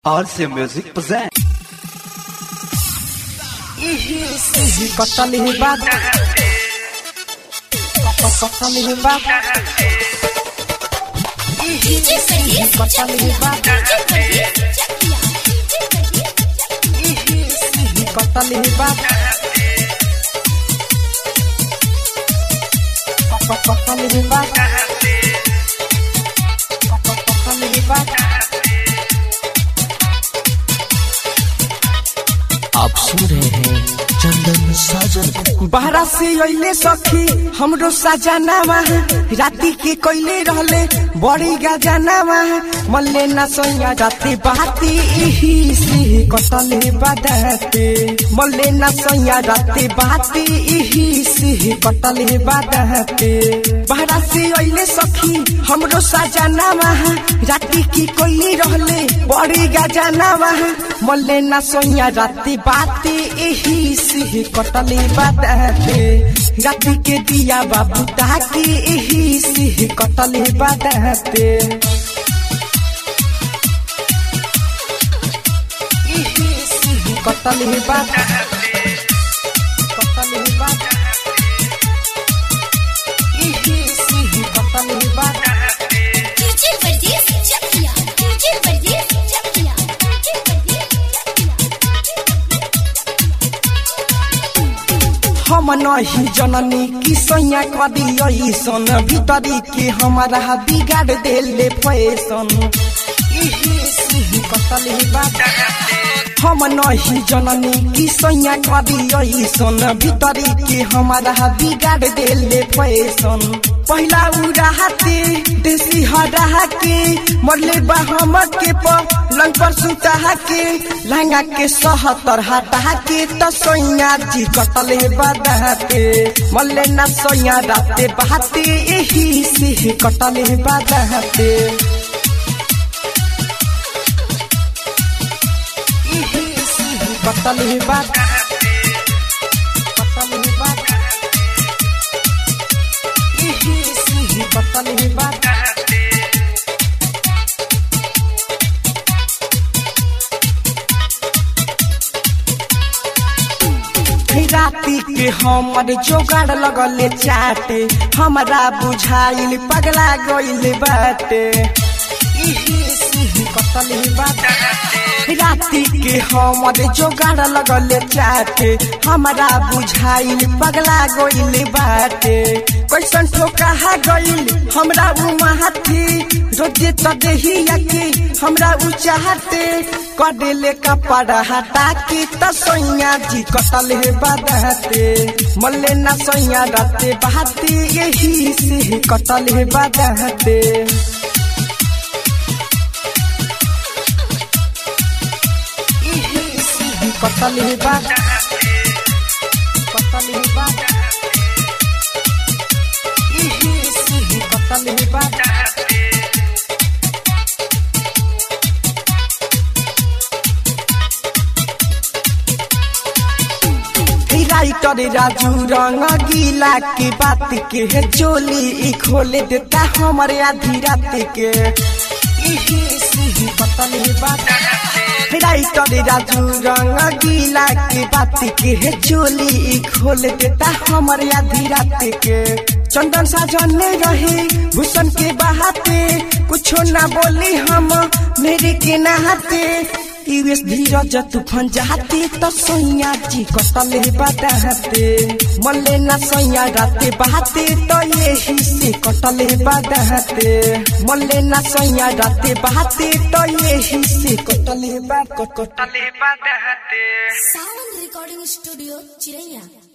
RC Music present. Kotali hebat Kotali hebat DJ Feliz Kotali hebat Kotali hebat Kotali hebat Kotali hebat आप सुन रहे हैं चंदन साजन बहरा से अइले सखी हमरो सजनावा राती के कोइले रहले बड़ी गजनावा मल्ले न सोया राती बाती इही से कटले बदते मल्ले न सोया राती बाती इही से कटले बदते बहरा से अइले सखी हमरो सजनावा राती की कोइले रहले बड़ी गजनावा मल्ले न सोया राती बाती इही से कटले बदते राती के दिया बाबू ताकि इही से कटले बदते इही से कटले बदते कटले बदते इही से कटले बदते DJ Feliz Chakia DJ Feliz Chakia DJ Feliz हम नहीं जननी की सैया कदी ऐसन भीतरी के हमारा बिगाड़ देले फैसन इही से कटले बदते हम नहीं जननी की सैया कदी ऐसन भीतरी के हमारा बिगाड़ देले फैसन पहला उड़ाते देसी हरा के मरले बा हम के पलंग पर सुता के लहंगा के सहतर हटा के तो सैया जी कटले बदते मरले ना सैया राते बहाते यही से कटले बदते कटल ही बात कटल ही बात इही सी कटल ही बात राती के हमर जोगाड़ लगले चाटे हमरा बुझाइल पगला गइल बाटे इही सी कटल ही बात राती के हमर जोगाड़ लगले चाटे हमरा बुझाइल पगला गइल बाटे कैसन ठोका गइल हमरा उ माथी रोजे त देहिया के हमरा उ चाहते कडेले कपड़ा हटा के त सैया जी कटल हे बदहते मल्ले ना सैया राते बहाते यही से कटल हे बदहते कटल ही बात कटल ही बात इही सी कटल ही बात राइटर राजू रंग गीला के बात के है चोली ई खोले देता हमारे आधी रात के इही सी कटल ही बात राइटर राजू रंग गीला के बात के है चोली ई खोल देता हमारे आधी रात के चंदन साजन में रहे भूषण के बहाते कुछो ना बोली हम मेरे के नहाते यूएस धीरज तूफान जाते तो सैया जी कटल बदहते मल्ले ना सैया राते बहाते तो यही से कटल बदहते मल्ले ना सैया राते बहाते तो यही से कटल बा कटल बदहते Sound Recording Studio Chiraiya